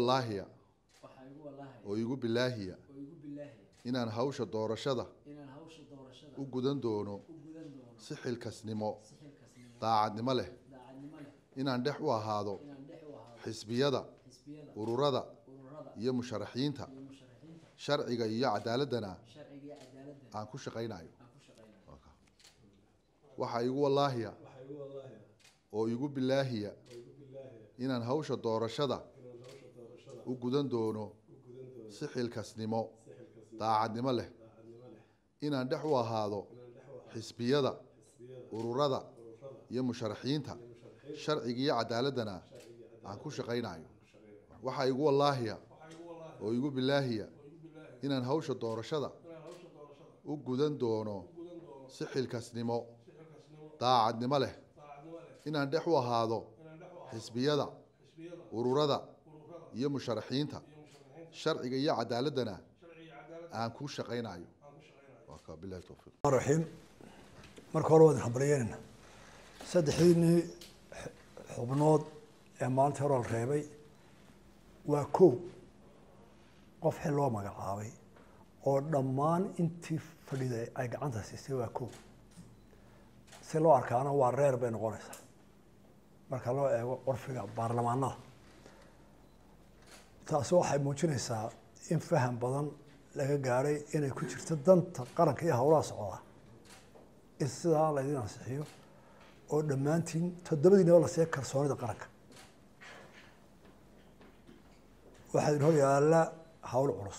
wallaahiya waxaa igu wallaahay oo igu bilaahiya oo igu bilaahaya inaan hawsha doorashada inaan hawsha doorashada u gudan doono u gudan doono si xilkasnimo si xilkasnimo daacadnimo leh daacadnimo leh inaan dhex u ahaado inaan dhex u ahaado xisbiyada xisbiyada ururada ururada iyo musharaxiinta iyo musharaxiinta sharciga iyo cadaaladana sharciga iyo cadaaladda aan ku shaqaynayo aan ku shaqaynayo waxaa igu wallaahiya waxaa igu wallaahi oo igu bilaahiya oo igu bilaahi inaan hawsha doorashada inaan hawsha doorashada u gudan doono u gudan doono si xilkasnimo si xilkasnimo daacadnimo leh daacadnimo leh inaan dhex u ahaado inaan dhex u ahaado xisbiyada xisbiyada ururada ururada iyo musharaxiinta iyo musharaxiinta sharciga iyo cadaaladana sharciga iyo cadaaladda aan ku shaqaynayo ku shaqeynaya waxaa igu wallaahiya waxaa igu wallaahi oo igu bilaahiya oo igu bilaahi inaan hawsha doorashada inaan hawsha doorashada u gudan doono u gudan doono si xilkasnimo si xilkasnimo daacadnimo leh daacadnimo leh inaan dhex u ahaado inaan dhex u ahaado xisbiyada xisbiyada ururada ururada iyo musharaxiinta iyo musharaxiinta sharciga iyo cadaaladana sharciga iyo cadaaladda aan ku shaqaynayo aan ku shaqeynayo waa kaa bilahi towfiiq raxiim marka hore waadin hambalyeynayna saddexdiinii xubnood ee maalinta hore la reebay waa kow qof xil loo magacaabay oo dhammaan intii fadhiday ay gacanta siisay waa kow si loo arkaana waa reer bay noqonaysaa marka loo eego curfiga baarlamaanada taasi waxay muujinaysaa in faham badan laga gaadhay inay ku jirto danta qaranka iyo howlaha socdaa in sidaa laydin ansixiyo oo dhammaantiin toddobadiinaba la siiya kalsoonida qaranka waxaa idin hor yaalla hawl culus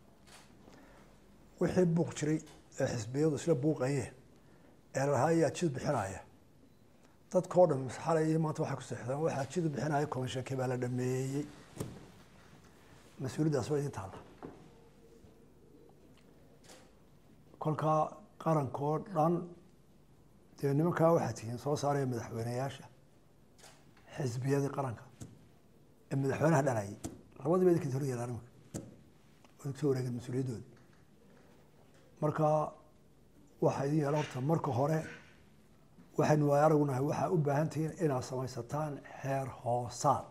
wixii buuq jiray ee xisbiyadu isla buuqayeen ee lahaa ayaa jid bixinaya dadkao dhan xalay iyo maanta waxay ku seexdeen waxaa jid bixinaya commishonkii baa la dhameeyey mas-uuliyaddaas waa idin taalla kolkaa qarankoo dhan dee nimankaa waxaa tihiin soo saaraya madaxweyneyaasha xisbiyadii qaranka ee madaxweynaha dhanayay labadiiba idinka hor yeelaan iminka oo idinku soo wareegeen mas-uuliyaddooda marka waxaa idin yeela horta marka hore waxaynu waay aragunahay waxaa u baahan tihiin inaad samaysataan xeer hoosaad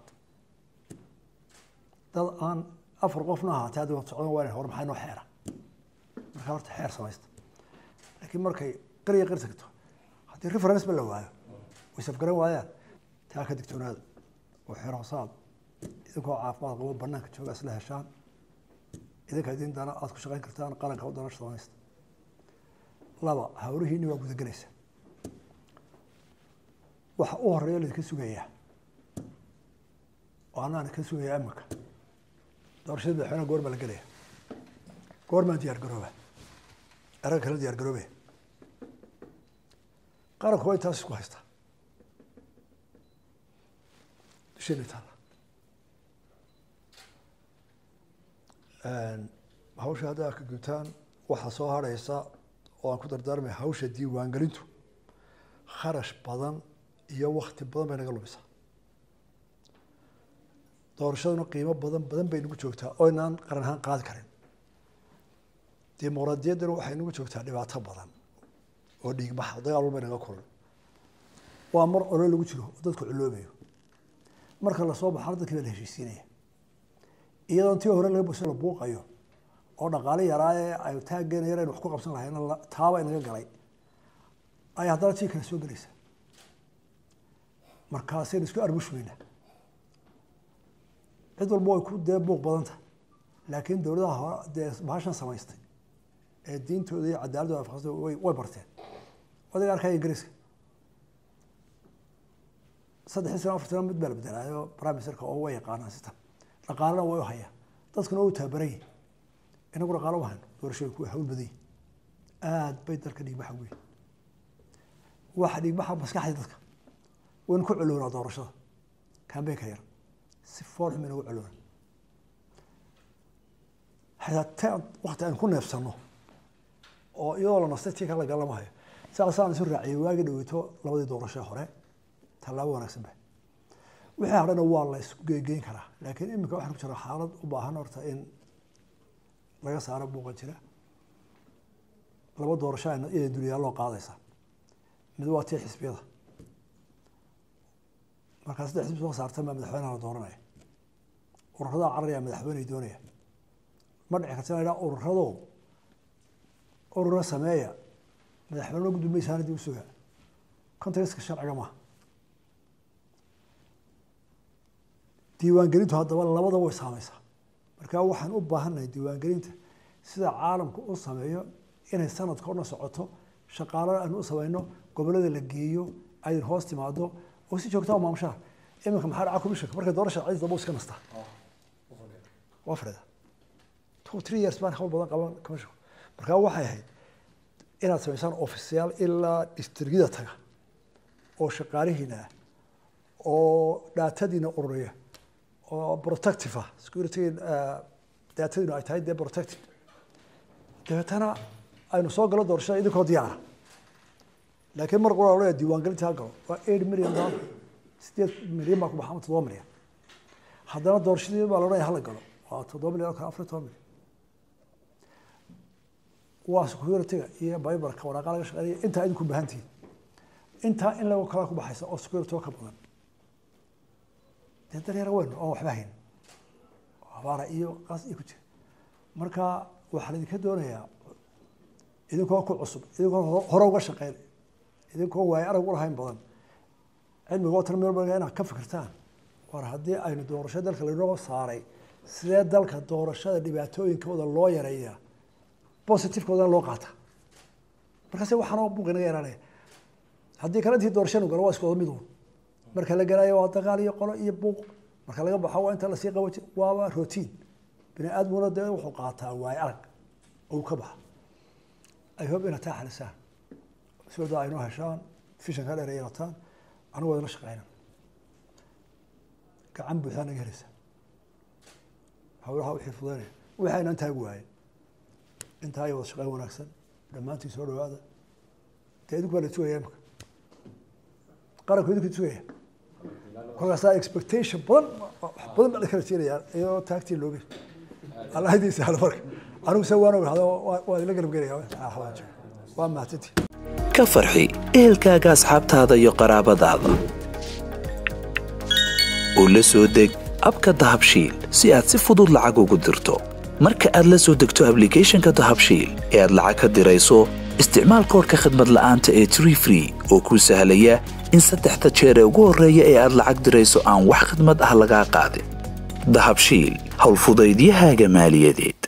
dad aan afar qofna ahaatee hadda wad socdan waa inay hor maxay noo xeera markaa horta xeer samaysta laakiin markay qariya qari tagto haddii reference ba la waayo way safgaran waayaan taa ka digtoonaada oo xeer hoosaad idinkoo caafimaad qabo banaanka jooga isla heshaan idinka idin dana aad ku shaqayn kartaan qaranka u dana samaysta laba hawlihiini waa gudagelaysa waxa u horeeya laydinka sugayaa oo anaan ka sugayaa iminka doorashada madaxweynaha goor baa la gelaya goormaan diyaar garooba erag kala diyaar garoobe qaranku waa intaas isku haystaa dusheena taala hawsha hadda ka gutaan waxaa soo harhaysa oo aan ku dardaarmay hawsha diiwaangelintu kharash badan iyo wakti badan bay naga lumisaa doorashaduna qiimo badan badan bay nagu joogtaa oo inaan qaran ahaan qaadi karin dimuqraadiyaddana waxay nagu joogtaa dhibaato badan oo dhiigbaxa dagaal walba naga kulan waa mar olo lagu jiro oo dadku culoobayo marka lasoo baxana dadkii baa la heshiisiinaya iyadoon tii hore laga boso la buuqayo oo dhaqaale yaraaye ay taaggeena yar aynu wax ku qabsan lahayna taaba inaga galay ay haddana tii kale soo gelaysa markaasaynu isku arbushmayna cid walba way ku dee buuq badan tahay laakiin dowladaha hore dee bahashan samaystay ee diintooda iyo cadaaladooda afaqsatay way way barteen odaga arkaya ingiriiska saddexdii sano afartii sano mid baa la bedelaayo prime ministerka oo way yaqaanaan system dhaqaalena way u hayaan dadkuna way u tababaran yihin inagu dhaqaalo u hayno doorashooyinku way hawl badan yihin aad bay dalka dhiigbaxa ugu yihin waxa dhiigbaxa maskaxda dadka waynu ku coloonaa doorashada kambeynka yar si fool xum inagu coloona xataa wakti aynu ku neefsano oo iyadoo la nastay tii kala galamahayo saasaan isu raaciyay waagi dhaweyto labadii doorasho hore tallaabo wanaagsan ba wixii hadhana waa la isku geegeyn karaa laakiin iminka waxaan ku jira xaalad u baahan horta in laga saaro buuqa jira laba doorasho iyada duniyaa loo qaadaysa mid waa tii xisbiyada markaa saddex xisbi soo saartan baa madaxweynaha la dooranaya ururadaa cararaya madaxweyney doonaya ma dhici karta inaa ururado urura sameeya madaxweyne gudoomiye dib u sugaa contextka sharciga maaha diiwaangelintu haddaba labada way saameysaa marka waxaan u baahannahay diiwaangelinta sida caalamku u sameeyo inay sanadka o dhan socoto shaqaalo aanu u sameyno gobolada la geeyo aydin hoos timaado oo si joogtaa maamushaha iminka maxaa dhaca commissionka markay doorasha cadiis daba iska nastaa waa fadhida two three years baan hawl badan qaban commissionka markaa waxay ahayd inaad samaysaan ofisyaal ilaa distrigida taga oo shaqaalihiina ah oo dhaatadiina ururiya oo protective ah security daatadiinu ay tahay dee protective dabeetana aynu soo galo doorashada idinkoo diyaara laakiin mar qura odhanaya diiwaangelinta ha galo waa eight million dollar sideed milyan baa ku baxa ama toddoba milyan haddana doorashadii baa la odhanaya hala galo waa toddoba milyan oo kale afar iyo toban milyan waa security-ga iyo bibarka waraaqa laga shaqeynaya intaa idinku baahantihiin intaa in lagu kala ku baxaysa oo security ka badan dee daryar weyn oon waxba hayn abaara iyo qaas iyo ku jira marka waxaa laidinka doonayaa idinkoo ku cusub idinkoo hore uga shaqeyn idinkoo waayo arag ulahayn badan cilmiga oo tan meel badan inaad ka fikirtaan war haddii aynu doorasho dalka lainoo saaray sidee dalka doorashada dhibaatooyinkooda loo yareeyaa positivekoodan loo qaata markaase waxaanoo buuq inaga yaraanaya haddii kale intii doorashanu galo waa isku wada mid uun marka la galayo waa dagaal iyo qolo iyo buuq marka laga baxo waa inta lasii qabaji waaba rotiin bini aadmuna dee wuxuu qaataa waayo arag ou ka baxa ay hob inaad taa xalisaan sooda aynoo heshaan fishanka dheer ay yeelataan anigu wadala shaqeynan gacan buuxdaa naga helaysa hawlaha wixii fudaynaya wixii aynaan taagi waayen intaa iyo wada shaqeyn wanaagsan dhammaantiin soo dhawaada dee idinku baa la sugaya imika qaranku idinku sugaya kolkaasaa expectation badan wax badan baa la kala jeenayaa iyadoo taagtii looge allahdiisa hal marka anigu se waan ogahdo waa idinla garabgelaya waa mahadsantii ka farxi ehelkaaga asxaabtaada iyo qaraabadaada u la soo deg abka dahabshiil si aad si fudud lacag ugu dirto marka aad la soo degto ablicathonka dahabshiil ee aad lacag ka dirayso isticmaal koorka khadmad la'aanta ee tree free oo kuu sahlaya in saddexda jeer ee ugu horreeya ee aad lacag dirayso aan wax khidmad ah lagaa qaadin dahabshiil howlfudaydiyahaaga maaliyadeed